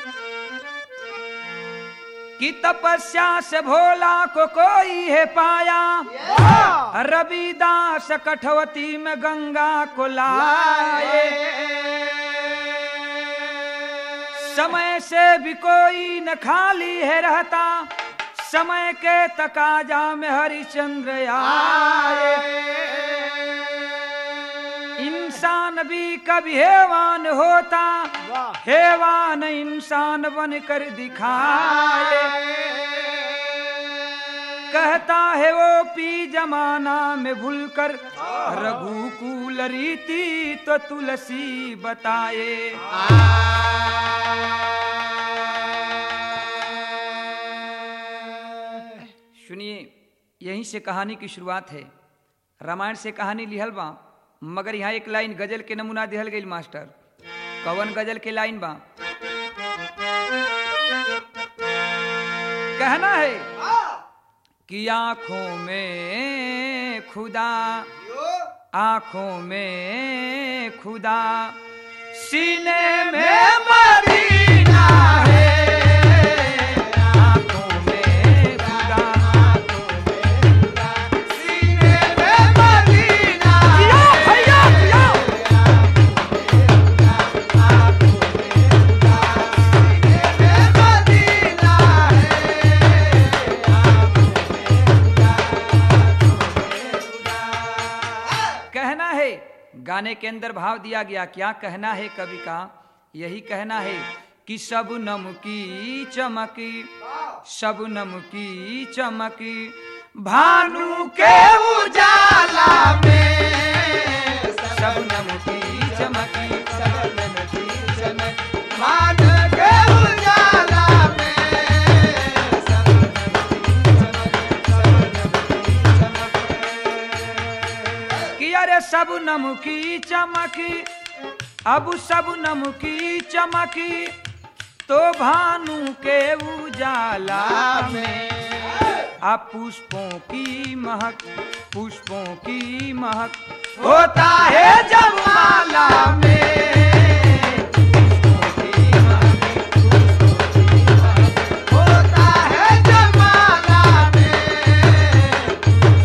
कि तपस्या से भोला को कोई है पाया रविदास कठवती में गंगा को लाए समय से भी कोई न खाली है रहता समय के तकाजा में हरिश्चंद्र आए इंसान भी कभी हैवान होता हैवान इंसान बन कर दिखाए कहता है वो पी जमाना में भूलकर रघुकुल रीति तो तुलसी बताए सुनिए यहीं से कहानी की शुरुआत है रामायण से कहानी लिहल बा मगर यहाँ एक लाइन गजल के नमूना दिहल गई मास्टर कवन गजल के लाइन बा कहना है कि आंखों में खुदा आंखों में खुदा सीने में मदीना है आंखों में खुदा जियो भैया जियो कहना है गाने के अंदर भाव दिया गया क्या कहना है कवि का यही कहना है कि सब नम की चमकी सब नम की चमकी भानु के उजाला में सब नम की चमकी कि अरे सब नम की चमकी अब सब नम की चमकी तो भानु के उजाला में अब पुष्पों की महक पुष्पों की महक होता है जब माला में पुष्पों की महक, होता है जब माला में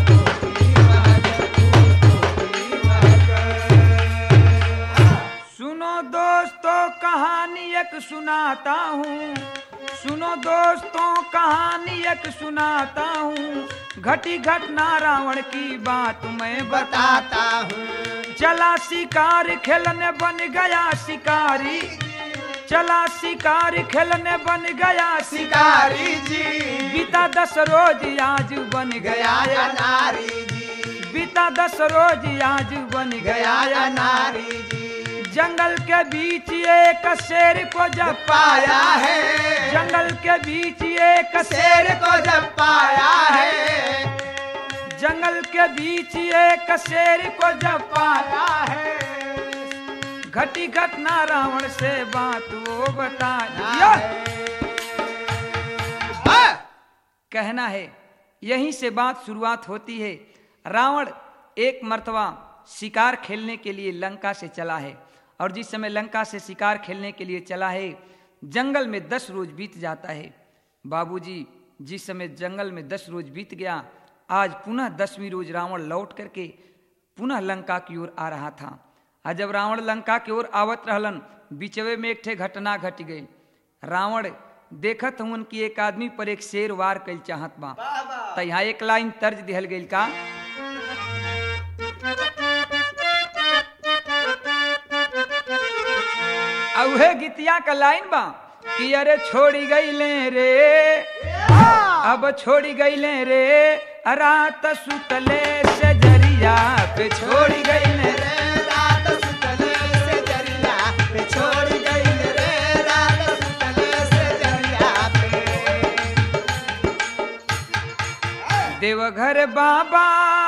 सुनो दोस्तों कहानी एक सुनाता हूँ सुनो दोस्तों कहानी एक सुनाता हूँ घटी घटना रावण की बात मैं बताता हूँ चला शिकार खेलने बन गया शिकारी चला शिकार खेलने बन गया शिकारी शिकारी जी बीता दस रोज आज बन गया गया या या नारी जी बीता दस रोज आज बन गया गया या या नारी जी जंगल के बीच एक शेर को जब पाया है जंगल के बीच एक शेर को जब पाया है जंगल के बीच एक शेर को जब पाया है घटी घटना रावण से बात वो बताया हाँ। कहना है यहीं से बात शुरुआत होती है रावण एक मर्तबा शिकार खेलने के लिए लंका से चला है और जिस समय लंका से शिकार खेलने के लिए चला है जंगल में दस रोज बीत जाता है बाबूजी जिस समय जंगल में दस रोज बीत गया आज पुनः दसवीं रोज रावण लौट करके पुनः लंका की ओर आ रहा था आ जब रावण लंका की ओर आवत रहलन बीचवे में एक ठे घटना घट गई रावण देखत हूँ कि एक आदमी पर एक शेर वार कैल चाहत बा तो यहाँ एक लाइन तर्ज दिहल गई का आ उहे गीतिया का लाइन बा कि अरे छोड़ी गईले रे अब छोड़ी गईले रे रात सुतले से जरिया पे छोड़ी गईले रे रे रात सुतले से जरिया पे छोड़ गई रे रात सुतले से जरिया पे देवघर बाबा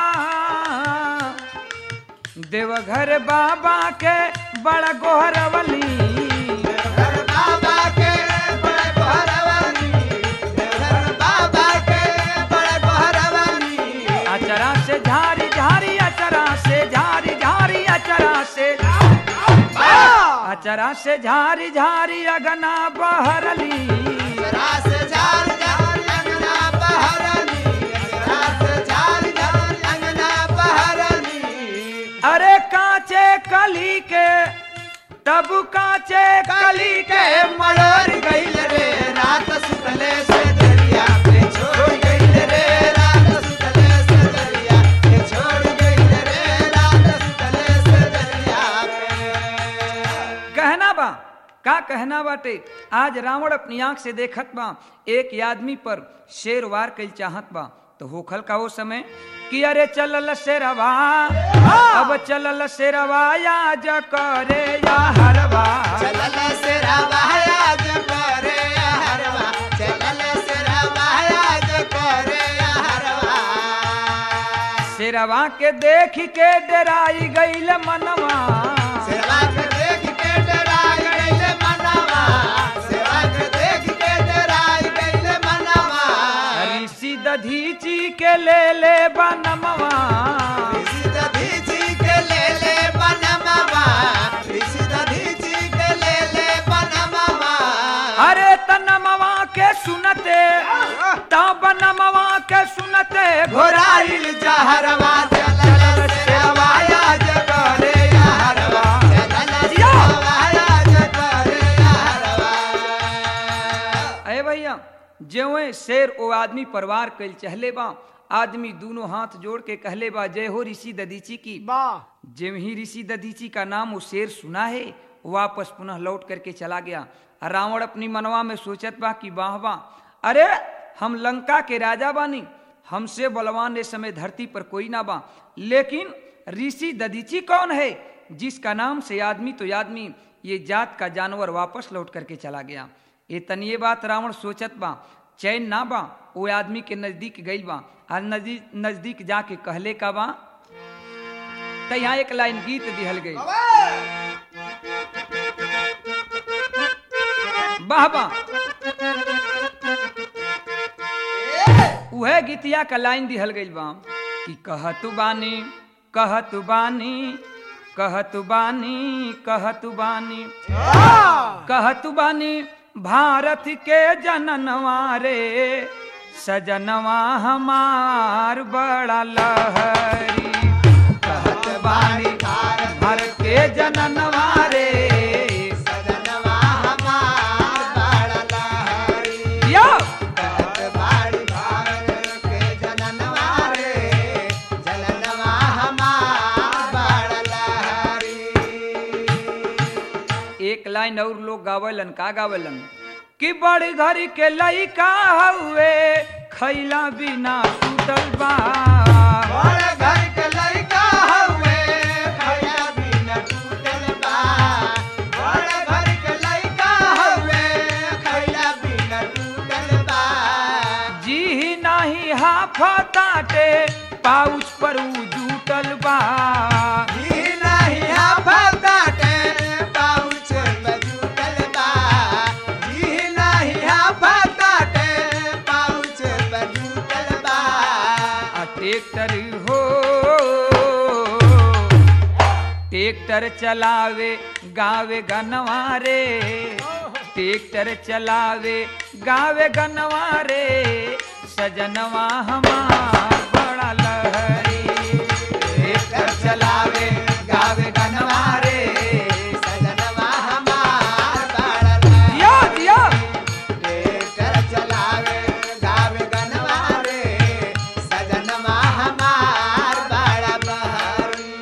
देवघर बाबा के बड़ा गोहरवली घर बाबा के बड़े गोहरवानी घर बाबा के बड़े गोहरवानी अचरा से झारी झारी अचरा से झारी झारी अचरा से असरा से झारी झारी अगना बहरली रास झार झार अंगना बहरनी रास झार झार अंगना बहरनी अरे कांचे कली के तब कांचे कली के मरोर गइल रे रात सुतले से दरिया पे छोड़ गइल रे रात सुतले से दरिया पे छोड़ गइल रे रात सुतले से दरिया पे कहना बा का कहना बाटे आज रावण अपनी आंख से देखत बा एक आदमी पर शेर वार कल चाहत बा तो होखल का वो समय कि अरे चलल शेरवा अब चलल शेरवा आज करे या हरवा चलल से रवाया जो करे हरवा चलल से रवाया जो करे हरवा शेरवा के देख के डराई गईल मनवा सेवा के देख के डराई गइल मनवा सेवा के देख के डराई गइल मनवा ऋषि दधीची के ले ले बनमवा ऋषि दधीची के ले ले बनमवा ऋषि दधीची के ले ले बनमवा अरे तनमवा के सुनते ता बनमवा के सुनते घोराइल जहरवा चलल से रवाया जो करे हरवा चलल से रवाया जो करे हरवा अरे भैया जेवे शेर ओ आदमी परवार कल चहले बा आदमी दोनों हाथ जोड़ के कहले बा जय हो ऋषि ददीची की जेव ही ऋषि ददीची का नाम वो शेर सुना है वापस पुनः लौट करके चला गया रावण अपनी मनवा में सोचत बा कि वाह वाह अरे हम लंका के राजा बानी हमसे बलवान इस समय धरती पर कोई ना बा लेकिन ऋषि ददीची कौन है जिसका नाम से आदमी तो आदमी ये जात का जानवर वापस लौट करके चला गया ये तनिए बात रावण सोचत बा चैन ना बा वो आदमी के नजदीक गई बा आ नजदीक नजदीक जाके कहले का बा तो यहाँ एक लाइन गीत दिहल गई वाह वाह उहे गीतिया का लाइन दिहल गई बा कि कहतु बानी कहतु बानी कहतु बानी कहतु बानी कहतु बानी भारत के जननवा रे सजनवा हमार बड़ा लहरी कहत बानी भारत के जननवा रे सजनवा हमार बड़ा लहरी यो कहत बाड़ी भारत के जननवा रे जननवा हमार बड़ा लहरी एक लाइन और लोग गावलन का गावलन कि बड़ी घर के लइका हउए खैला बिना सुतल बा बड़ घर के लइका हउए खैला बिना टूटल बा बड़ घर के लइका हउए खैला बिना टूटल बा जी नाही हाफताटे पाउच पर उ जूटल बा ई नाही हाफताटे पाउच में जूटल बा ई नाही हाफताटे पाउच में जूटल बा आ ट्रैक्टर हो ट्रैक्टर चलावे गावे गनवा रे ट्रैक्टर चलावे गावे गनवा रे सजनवा हमार बड़ा लहरी ट्रैक्टर चलावे गावे गनवा रे सजनवा हमार बड़ा लहरी दिया दिया ट्रैक्टर चलावे गावे गनवा रे सजनवा हमार बड़ा बहरी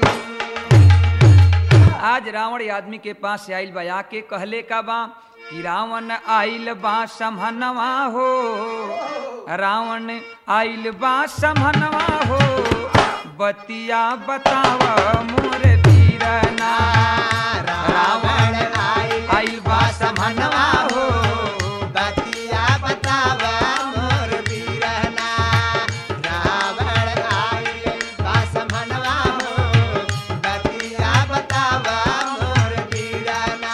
आज रावण आदमी के पास से आइल बा आके कहले का बा कि रावण आइल बा समहनवा हो रावण आइल बा समहनवा हो बतिया बताव मोर बीरना रावण आइल बा समहनवा हो बतिया बतावा मोर बीरना रावण आइल बासमनवा हो बतिया बतावा मोर बीरना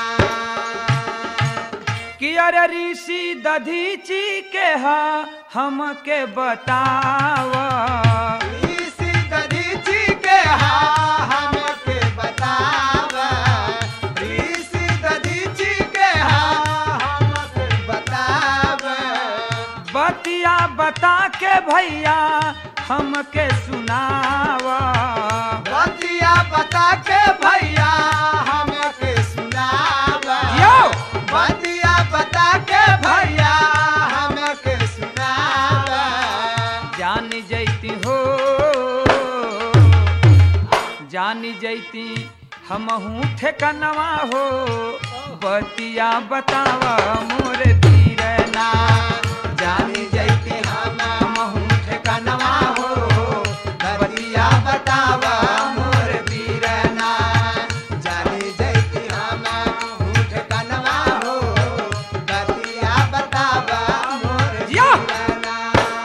कि अरे ऋषि दधीची के हा हमके बताव इसी दधीची के हा हमके बतावा इसी दधी बतिया बता के भैया हमके सुनावा बतिया बता के भैया हमके सुनावा यो! बतिया बता के भैया हमके सुनावा जान जैती हो जान जैती हमहू ठेकनवा हो बतिया बतावा मोर धीरना जानी जैती हम हमहू ठिकानवा हो बतिया बतावा मोर वीरना जानी जैती हम ठिकानवा हो बतिया बतावा मोर जिया! वीरना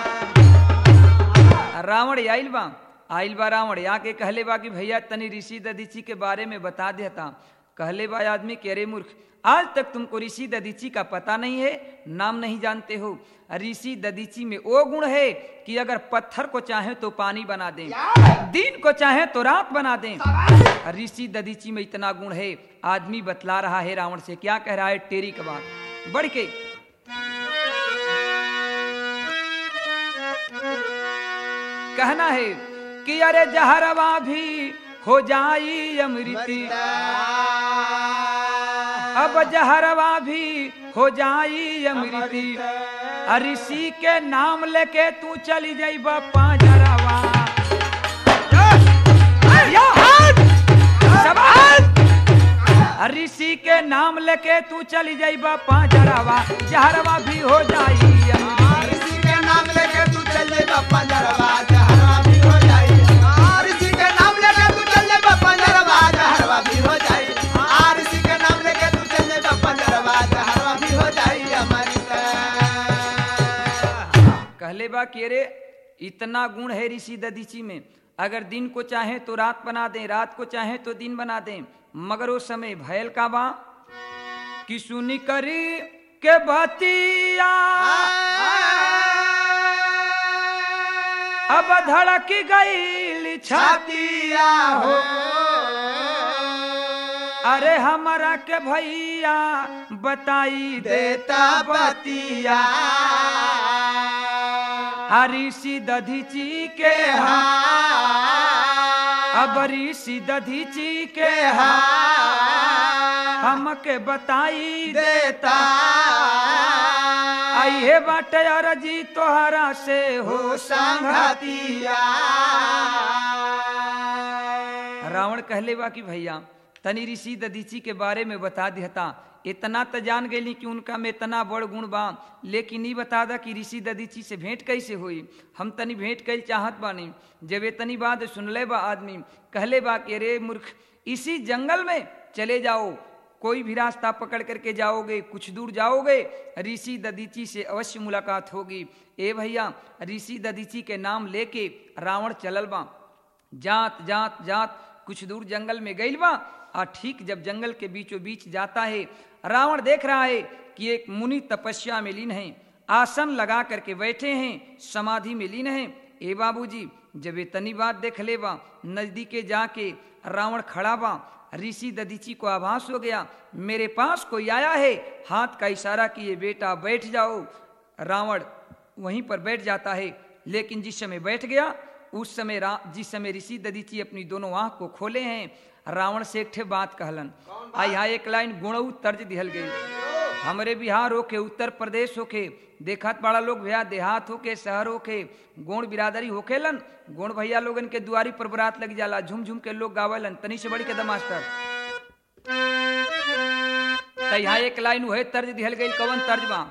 रावण आइल बा आइल बा रावण आके कहले बा कि भैया तनी ऋषि ददीची के बारे में बता देता कहले बा आदमी के अरे मूर्ख आज तक तुमको ऋषि ददीची का पता नहीं है नाम नहीं जानते हो ऋषि ददीची में वो गुण है कि अगर पत्थर को चाहे तो पानी बना दें दिन को चाहे तो रात बना दें ऋषि ददीची में इतना गुण है आदमी बतला रहा है रावण से क्या कह रहा है टेरी का बात बढ़ के कहना है कि अरे जहरवा भी हो जाई अमृति अब जहरवा भी हो जाई अमृति ऋषि के नाम लेके तू चली जाइब पांजरवा या! शाबाश! ऋषि के नाम लेके तू चली जाइब पांजरवा जहरवा भी हो जाई अमृति ऋषि के नाम लेके तू चल ले बापा जरवा जहरवा भी हो जाई आ, ऋषि के नाम लेके तू चल ले बापा जरवा जहरवा भी हो जाई आ, ऋषि के नाम लेके तू चल ले बापा जरवा जहरवा भी हो जाई हमारी कहले बा कि अरे इतना गुण है ऋषि ददीची में अगर दिन को चाहे तो रात बना दें रात को चाहे तो दिन बना दें मगर वो समय भयल का बा कि सुनी करी के बतिया अब धड़क गई छाती छातिया हो अरे हमारा के भैया बताई देता बतिया ऋषि दधीची के हा अब ऋषि दधीची के हा हमके बताई देता आइए बाटे अरजी तोहरा से हो हो संगति संगतिया रावण कहले बा कि भैया तनी ऋषि ददीची के बारे में बता देता इतना तो जान गई कि उनका में इतना बड़ गुण बा लेकिन नहीं बता दा कि ऋषि ददीची से भेंट कैसे हुई हम तनी भेंट कैल चाहत बानी जब इतनी बात सुनले बा आदमी कहले बा कि अरे मूर्ख इसी जंगल में चले जाओ कोई भी रास्ता पकड़ करके जाओगे कुछ दूर जाओगे ऋषि ददीची से अवश्य मुलाकात होगी ए भैया ऋषि ददीची के नाम लेके रावण चलल बा जात जात जात कुछ दूर जंगल में गइल बा और ठीक जब जंगल के बीचों बीच जाता है रावण देख रहा है कि एक मुनि तपस्या में लीन है आसन लगा करके बैठे हैं समाधि में लीन है ए बाबूजी जब ये तनी बात देख ले बा नजदीके जाके रावण खड़ा बा ऋषि ददीची को आभास हो गया मेरे पास कोई आया है हाथ का इशारा किए बेटा बैठ जाओ रावण वहीं पर बैठ जाता है लेकिन जिस समय बैठ गया उस समय रा- जिस समय ऋषि ददीची अपनी दोनों आंख को खोले हैं रावण से एक ठे बात कहलन आ यहाँ एक लाइन गुणऊ तर्ज दिहल गई हमरे बिहार होके उत्तर प्रदेश होके देखत बड़ा लोग भैया देहात होके शहर होके गोण बिरादरी होखेलन गोण भैया लोगन के दुआरी पर बरात लग जाला झुम झुम के लोग गावेलन तनी से बड़ी के द मास्टर त यहाँ एक लाइन उहे तर्ज दिहल गई कवन तर्ज बा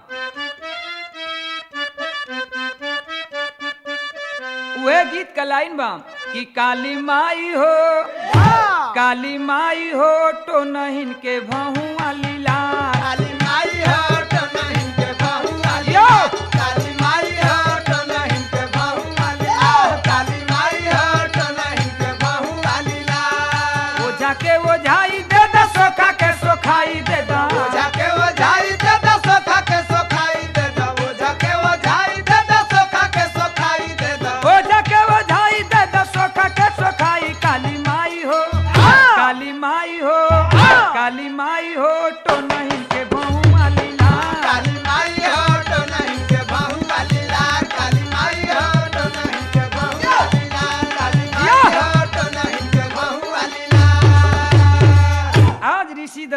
उहे गीत का लाइन बा कि काली माई हो काली माई हो तो नहिन के भहुआ लीला काली माई हो तो नहीं के बहू वाली यो! काली माई हो तो नहीं के बहू वाली आओ काली माई हो तो नहीं के बहू वाली ला ओझा के ओझाई दे दा सोखा के सोखाई दे दा ओझा के ओझाई दे दो सोखा के सोखाई दे दो ओझा के ओझाई दे दो सोखा के सोखाई दे दो ओझा के ओझाई दे दा सोखा के सोखाई काली माई हो काली माई हो काली माई हो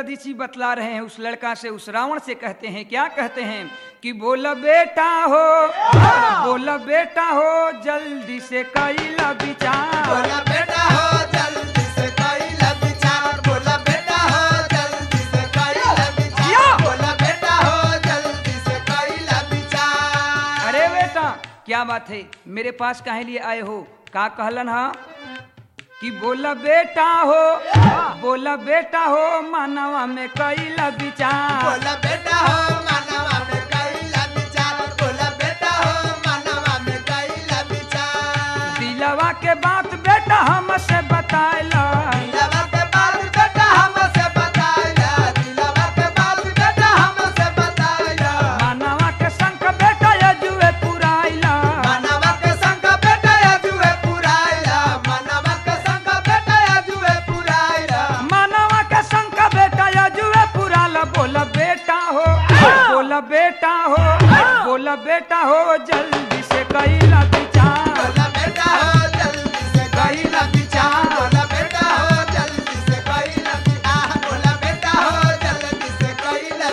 दधीची बतला रहे हैं उस लड़का से उस रावण से कहते हैं क्या कहते हैं कि बोला बेटा हो बोला बेटा हो जल्दी से कैला विचार बोला बेटा हो जल्दी से कैला विचार बोला बेटा हो जल्दी से कैला विचार या! बोला बेटा हो जल्दी से कैला विचार अरे बेटा क्या बात है मेरे पास काहे लिए आए हो का कहलन हा कि बोला बेटा हो बोला बेटा हो मानवा में कैला विचार बोला बेटा हो मानवा में कैला विचार बोला बेटा हो मानवा में कैला विचार दिलवा के बात बेटा हमसे बतायला दिलवा के बात बेटा हमसे बताया दिलवा के बात बेटा हमसे बताया मानवा के संग बेटा यजुए पुराइला मानवा के संग बेटा अजुए पुराया मानवा के संग बेटा अजुए पुराया मानवा के संग बेटा यजुए पुराला बोला बेटा हो बोला बेटा हो बोला बेटा हो जल्दी से कैला विचार बोला बेटा हो जल्दी से कैला विचार बोला बेटा हो जल्दी से कैला विचार बोला बेटा हो जल्दी से कैला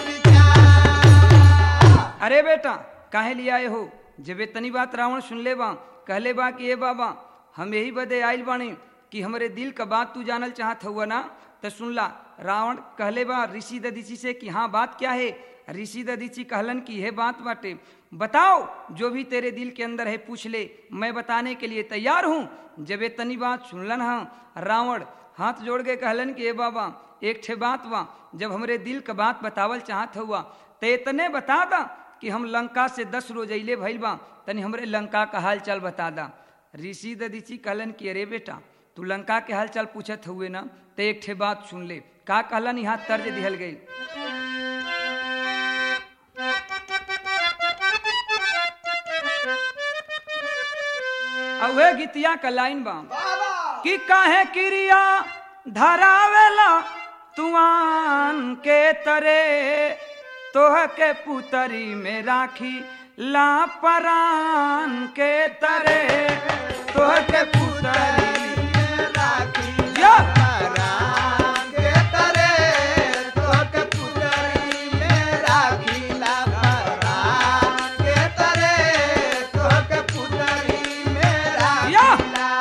विचार अरे बेटा काहे लिए आए हो जब इतनी बात रावण सुन ले बा कहले बा कि ए बाबा हम यही बदे आइल बानी कि हमरे दिल का बात तू जानल चाहत हुआ ना तो सुन ला रावण कहले बा ऋषि ददीची से कि हाँ बात क्या है ऋषि ददीची कहलन कि यह बात बाटे बताओ जो भी तेरे दिल के अंदर है पूछ ले मैं बताने के लिए तैयार हूँ जब इतनी बात सुनलन हाँ रावण हाथ जोड़ के कहलन कि ए बाबा एक ठे बात बा जब हमरे दिल का बात बतावल चाहत हुआ तो इतने बता दा कि हम लंका से दस रोज अइले भइल बा तनी हमरे लंका का हाल चाल बता दा ऋषि ददीची कहलन कि अरे बेटा तू लंका के हाल चाल पूछत हुए ना तो एक ठे बात सुन ले का कहलन यहाँ तर्ज दिहल गई अवे गीतिया का लाइन बा कि काहे क्रिया धरावेला तुआन के तरे तोह के पुतरी में राखी ला परान के तरे तोह के पुतरी राखी या! के तरे तोहके पुतरी में राखी ला परान के तरे तोहके पुतरी में राखी या! ला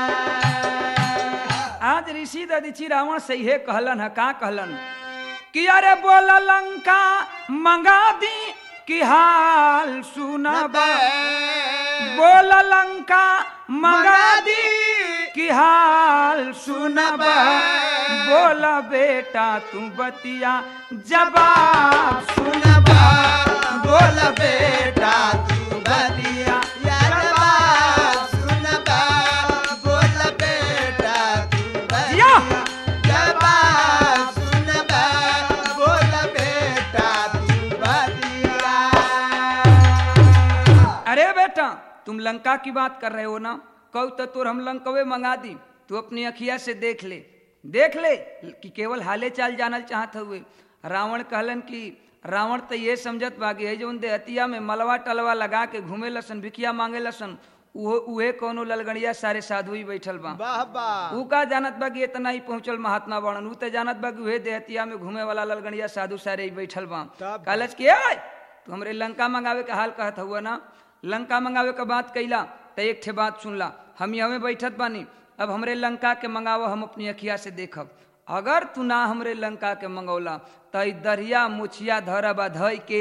आज ऋषि ददीची रावण से हे कहलन है का कहलन कि अरे बोल लंका मंगा दी कि हाल सुनब बोल लंका मंगा दी कि हाल सुनब बोल बेटा तू बतिया जवाब सुनबा बोल बेटा तू बलिया यारबा सुनबा बोल बेटा तू बलिया यारबा सुनबा बोल बेटा तू बलिया अरे बेटा तुम लंका की बात कर रहे हो ना कहू तो तोर हम लंकवे मंगा दी तू अपनी अखिया से देख ले देख ले कि केवल हाले चाल जानल चाहत हुए रावण कहलन कि रावण तो ये समझत बागी है जो देहतिया में मलवा टलवा लगा के घूमे लसन भिखिया मांगे लसन उहो उहे कोनो ललगड़िया सारे साधु ही बैठल बा वाह वाह ऊ का जानत बा कि इतना ही पहुंचल महात्मा बनन ऊ तो जानत बा कि उहे देहतिया में घूमे वाला ललगड़िया साधु सारे ही बैठल बा तब- कहलच कि "ए, तू हमरे लंका मंगावे के हाल कहत हुआ ना लंका मंगावे के बात कैला तो एक ठे बात सुनला हम यहाँ बैठत बानी अब हमरे लंका के मंगावो हम अपनी अखिया से देखब अगर तू ना हमरे लंका के मंगौला तो ई दरिया मुछिया धरबा धई के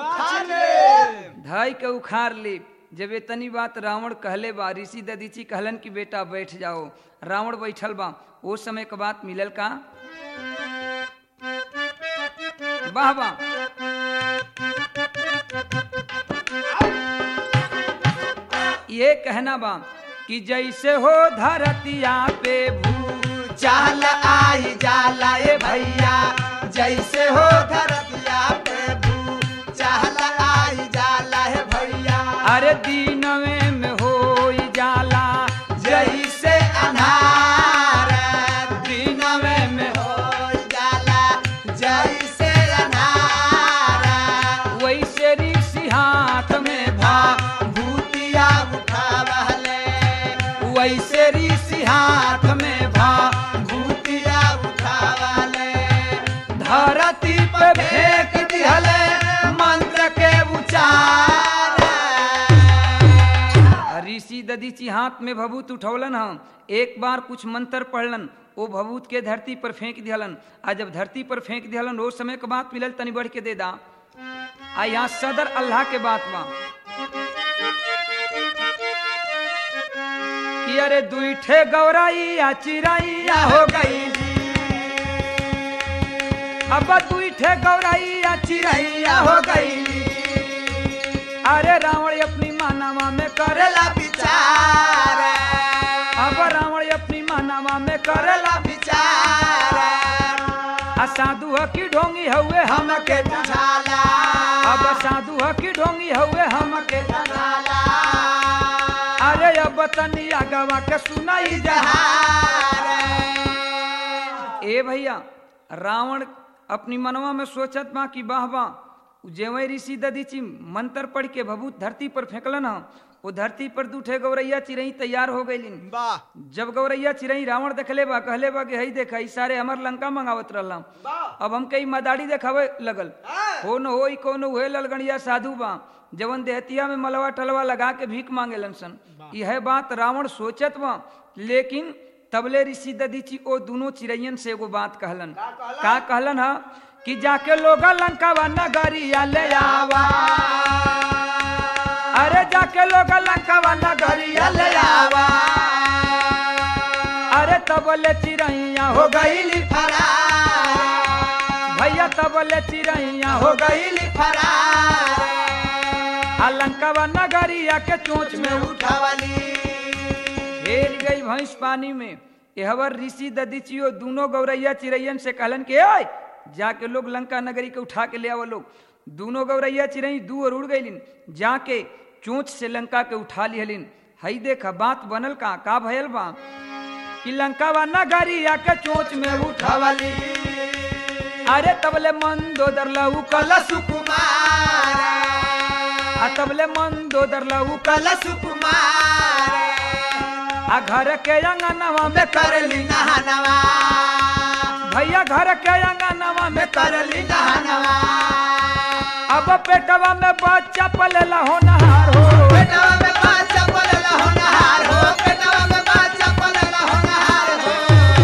धई के उखाड़ ली जब इतनी बात रावण कहले बा ऋषि ददीची कहलन कि बेटा बैठ जाओ रावण बैठल बा ओ समय के बात मिलल का वाह वाह ये कहना बा कि जैसे हो धरतिया पे भू चाल आई जाला ए भैया जैसे हो धरतिया पे भू चाल आई जाला है भैया अरे दीनवे में हो जाला जैसे अनार दीनवे में हो जाला जैसे अनार वैसे ऋषि हाथ में भा भूतिया उठावले वैसे ऋषि हाथ में भा भूतिया उठावले ददीची हाथ में भभूत उठौलन हम एक बार कुछ मंत्र पढ़लन वो भभूत के धरती पर फेंक दिहलन आ जब धरती पर फेंक दिहलन वो समय के बात मिलल तनी बढ़ के दे दा आ यहाँ सदर अल्लाह के बात बा कि अरे दुईठे गौराइया चिराइया हो गई अब दुईठे गौराइया चिराइया हो गई अरे रावण अपनी मानवा में करेला करेला विचार अब रावण अपनी मानवा में करेला करेला विचार आ साधु ह की ढोंगी हुए हम हमके बुझाला अब साधु ह की ढोंगी हुए हम के बुझाला अरे अब तनिया गवा के सुनाई जहा ए भैया रावण अपनी मनवा में सोचत बा कि वाह वाह जेवै ऋषि ददीची मंत्र पढ़ के भभूत धरती पर फेंकलन ह वो धरती पर दूठे गौरैया चिरई तैयार हो गईलिन वाह जब गौरैया चिरई रावण देखले बा कहले बा कि हई देख ई सारे हमर लंका मंगावत रहला अब हम कई मदारी देखावे लगल हो न होई कौन हुए ललगणिया साधु बा जवन देहतिया में मलवा टलवा लगा के भीख मांगेलन सन यह बात रावण सोचत बा लेकिन तबले ऋषि ददीची ओ दोनों चिड़ैयन से एगो बात कहलन का कहलन हा कि जाके लोग लंका वा नगरिया ले आवा अरे जाके लोग लंका वा नगरिया ले आवा अरे तबले चिड़ैया हो गईली भैया तबले चिड़ैया हो हो गई फरार आ लंका वा नगरिया के चोंच में उठ उठावली हेल गई भैंस पानी में एहवर ऋषि ददीचियो दोनों गौरैया चिड़ैयन से कहलन के आय जाके लोग लंका नगरी के उठा के ले आवो लोग दोनों गौरैया चिड़ई दू और उड़ गईलिन जाके चोंच से लंका के उठा लिहलिन हई देखा बात बनल का का भयल बा कि लंका वा नगरिया के चोंच में उठा उठावली अरे तबले मन दो दरलऊ कल कलश कुमार आ तबले मन दो दरलऊ कल कलश कुमार आ घर के अंगनवा में करली नहनवा भैया घर के अंगनवा में करली नहनवा अब पेटवा में बच्चा पलेला होनहार हो पेटवा में बाचा पलला होनहार हो पेटवा में बाचा पलला होनहार हो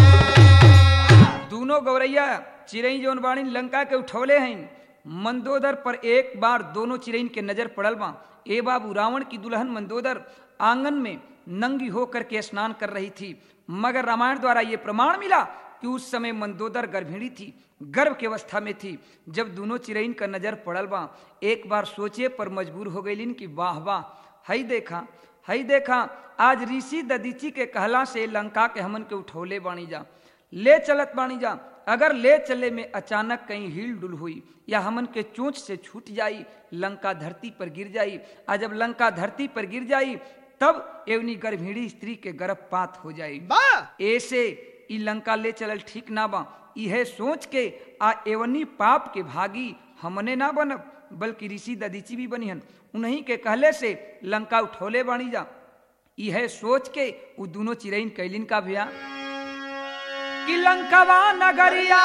दोनों गौरैया चिरई जौन बाणी लंका के उठौले हैं मंदोदर पर एक बार दोनों चिरईन के नजर पड़ल बा ए बाबू रावण की दुल्हन मंदोदर आंगन में नंगी होकर के स्नान कर रही थी मगर रामायण द्वारा ये प्रमाण मिला कि उस समय मंदोदर गर्भिणी थी गर्भ की अवस्था में थी जब दोनों चिरईन का नजर पड़ल बा एक बार सोचे पर मजबूर हो गईलिन कि वाह वाह हई देखा हई देखा आज ऋषि ददीची के कहला से लंका के हमन के उठौले बाणी जा ले चलत बाणी जा अगर ले चले में अचानक कहीं हिल डुल हुई या हमन के चोंच से छूट जाई लंका धरती पर गिर जाई आ जब लंका धरती पर गिर जाई तब एवनी गर्भिणी स्त्री के गर्भपात हो जाई बा ऐसे ई लंका ले चलल ठीक ना बा इहे सोच के आ एवनी पाप के भागी हमने ना बनब बल्कि ऋषि ददीची भी बनिहन उन्हीं के कहले से लंका उठौले बाणी जा इहे सोच के उ दोनों चिरईन कैलिन का भैया कि लंकवा नगरिया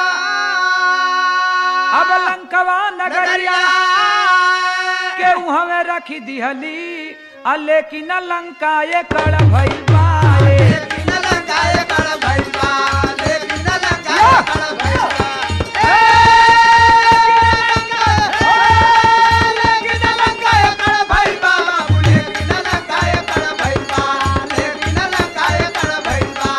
अब लंकवा नगरिया के हमें रखी दिहली आ लेकिन लंका ये कड़ भइल बाए लेकिन लंकाए कड़ भइल बा लेकिन लंकाए कड़ भइल बा लेकिन लंकाए कड़ भइल बा बाबू लेकिन लंकाए कड़ भइल बा लेकिन लंकाए कड़ भइल बा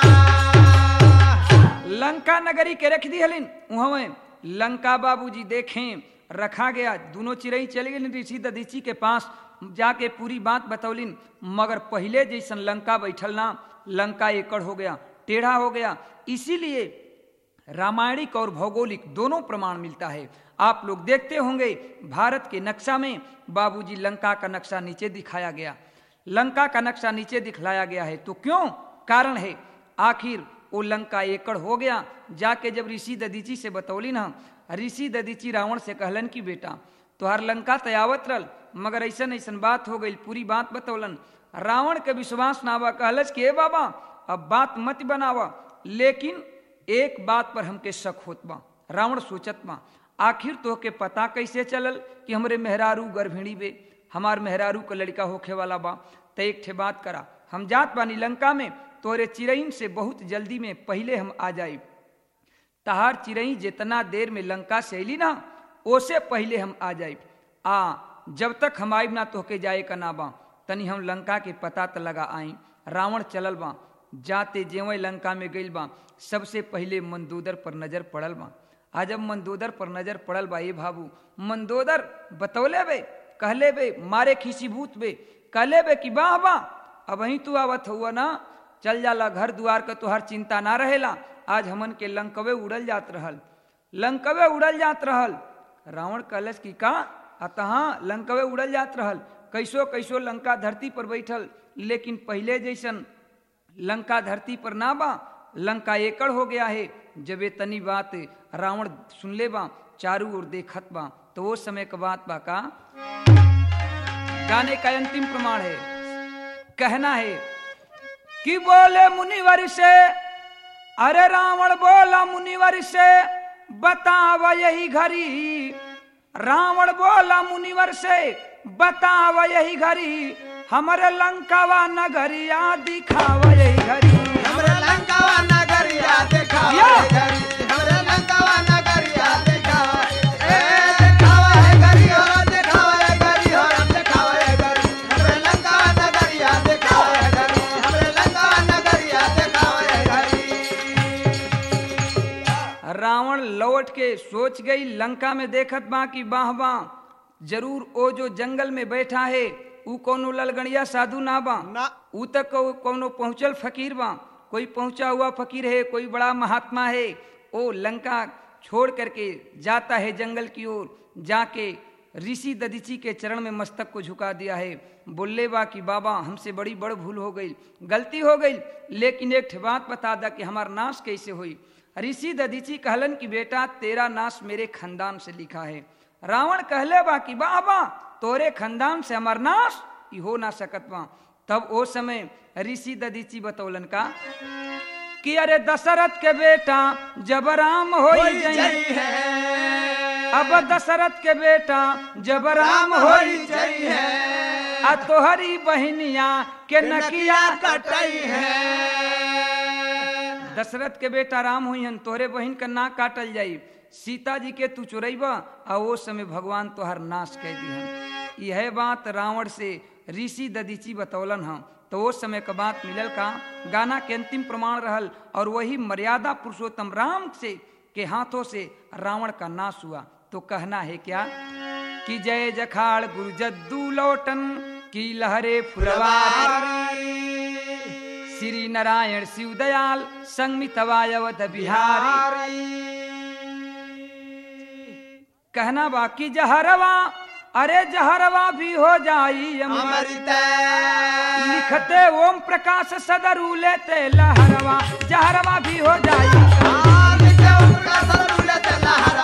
लंका नगरी के रख दिहलिन उहवे लंका बाबूजी देखें रखा गया दोनों चिड़ई चले गए ऋषि ददीची के पास जाके पूरी बात बतौलिन मगर पहले जैसन लंका बैठल ना लंका एकड़ हो गया टेढ़ा हो गया इसीलिए रामायणिक और भौगोलिक दोनों प्रमाण मिलता है आप लोग देखते होंगे भारत के नक्शा में बाबूजी लंका का नक्शा नीचे दिखाया गया लंका का नक्शा नीचे दिखलाया गया है तो क्यों कारण है आखिर वो लंका एकड़ हो गया जाके जब ऋषि ददीची से बतौली ना ऋषि ददीची रावण से कहलन कि बेटा तोहार लंका तयावत रल मगर ऐसन ऐसन बात हो गई पूरी बात बतौलन रावण के विश्वास ना बा कहलस कि ए बाबा अब बात मत बनावा लेकिन एक बात पर हमके शक होत बा रावण सोचत बा आखिर तो के पता कैसे चलल कि हमरे मेहरारू गर्भिणी बे हमार मेहरारू का लड़का होखे वाला बा त एक ठे बात करा हम जात बानी लंका में तोरे चिरईन से बहुत जल्दी में पहले हम आ जाई तहार चिरई जितना देर में लंका से अली ना ओसे पहले हम आ जाई आ जब तक हम आइब ना तोहके जाए का ना बा तनी हम लंका के पता त लगा आई रावण चलल बा जाते जेवं लंका में गइल बा सबसे पहले मंदोदर पर नजर पड़ल बा आज जब मंदोदर पर नजर पड़ल बा ये भाबू मंदोदर बतौले बे कहले बे मारे खीसीभूत बे कहले बे कि वाह वाह अब वहीं तू आवत हुआ ना चल जाला घर दुआर का तोहर चिंता ना रहेला आज हमन के लंकवे उड़ल जात रहल लंकवे उड़ल जात रहल रावण कलश की का अतः लंकवे उड़ल जात रहल कैसो कैसो लंका धरती पर बैठल लेकिन पहले जैसन लंका धरती पर ना बा लंका एकड़ हो गया है जब ये तनी बात रावण सुनले बा चारू ओर देखत बा तो वो समय का बात बा का गाने का अंतिम प्रमाण है कहना है कि बोले मुनिवर से अरे रावण बोला मुनिवर से बताव यही घड़ी रावण बोला मुनिवर से बताव यही घड़ी हमरे लंकावा नगरिया दिखाव यही घड़ी हमरे लंकावा नगरिया देखावा या। है घरी हमरे लंकावा नगरिया देखावा ए देखावा है घरी हो देखावा है घरी हो देखावा है घरी हमरे लंकावा नगरिया देखावा है घरी हमरे लंकावा नगरिया देखावा है घरी रावण लौट के सोच गई लंका में देखत बा कि बाह बा जरूर ओ जो जंगल में बैठा है ऊ कोनो ललगड़िया साधु ना बा ना ऊ तक को- कोनो पहुंचल फकीर बा कोई पहुंचा हुआ फकीर है कोई बड़ा महात्मा है ओ लंका छोड़ करके जाता है जंगल की ओर जाके ऋषि ददीची के चरण में मस्तक को झुका दिया है बोले बा कि बाबा हमसे बड़ी बड़ भूल हो गई गलती हो गई लेकिन एक ठे बात बता दा कि हमार नाश कैसे हुई ऋषि ददीची कहलन कि बेटा तेरा नाश मेरे खानदान से लिखा है रावण कहले बा कि बाबा तोरे खानदान से हमार नाश ई हो ना सकत बा तब ओ समय ऋषि ददीची बतौलन का कि अरे दशरथ के बेटा जब राम हो होई जई है अब दशरथ के बेटा जब राम राम हो होई जई है आ तोहरी बहनिया के नकिया कटई है दशरथ के बेटा राम हुई हन तोहरे बहन का ना काटल जाई सीता जी के तू चुरैबा आ वो समय भगवान तोहर नाश कह दिहन यह बात रावण से ऋषि ददीची बतौलन हम तो वो समय का बात मिलल का गाना के अंतिम प्रमाण रहल और वही मर्यादा पुरुषोत्तम राम से के हाथों से रावण का नाश हुआ तो कहना है क्या कि जय जखाड़ गुरु जद्दू लोटन की लहरे फुलवारी श्री नारायण शिव दयाल संमितवायवत बिहारी कहना बाकी जहरवा अरे जहरवा भी हो जाई अमर अमृत लिखते ओम प्रकाश सदरू लेते लहरवा जहरवा भी हो जाई आम के उनका सरुलत लहरा